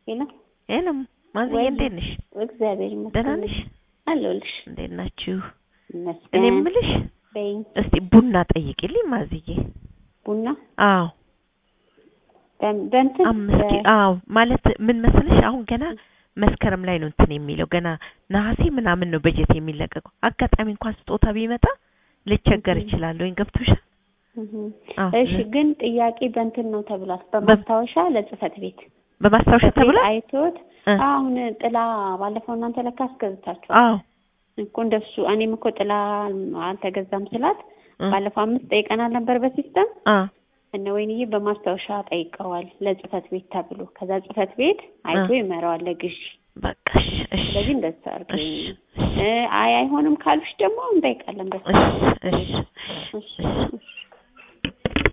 ሄሎ ሄሎም ማዝዬ ወይ- እንዴት ነሽ? እግዚአብሔር ይመስገን። ደህና ነሽ? አለሁልሽ። እንዴት ናችሁ? እኔ ይመስገን። የምልሽ በይኝ። እስቲ ቡና ጠይቂልኝ ማዝዬ። ቡና አዎ በም- በእንትን አምስት በ- ኪ አዎ ማለት ምን መሰለሽ አሁን ገና መስከረም ላይ ነው እንትን የሚለው ገና ነሐሴ ምናምን ነው በጀት የሚለቀቀው። አጋጣሚ እንኳን ስጦታ ቢመጣ ልቸገር እህ። እችላለሁ። ወይ ገብቶሻል? እህ። አዎ እሺ ለ- ግን ጥያቄ በእንትን ነው ተብሏል። በማስታወሻ ለጽህፈት ቤት በማስታወሻ ጽህፈት ቤት ተብሏል? አይቶት እ። አሁን ጥላ ባለፈው እናንተ ለካ አስገዝታችኋል አዎ እኮ እንደሱ እኔም እኮ ጥላ አልተገዛም ስላት እ። ባለፈው አምስት ጠይቀናል ነበር በሲስተም አ እነ ወይንዬ በማስታወሻ ጠይቀዋል ለጽህፈት ቤት ተብሎ ከዛ ጽህፈት ቤት አይቶ እ። ይመራዋል ለግዢ በቃ እሺ እሺ ስለዚህ እንደዛ አድርገኝ እሺ እ አይ አይሆንም ካሉሽ ደግሞ እንጠይቃለን በስ እሺ እሺ እሺ እሺ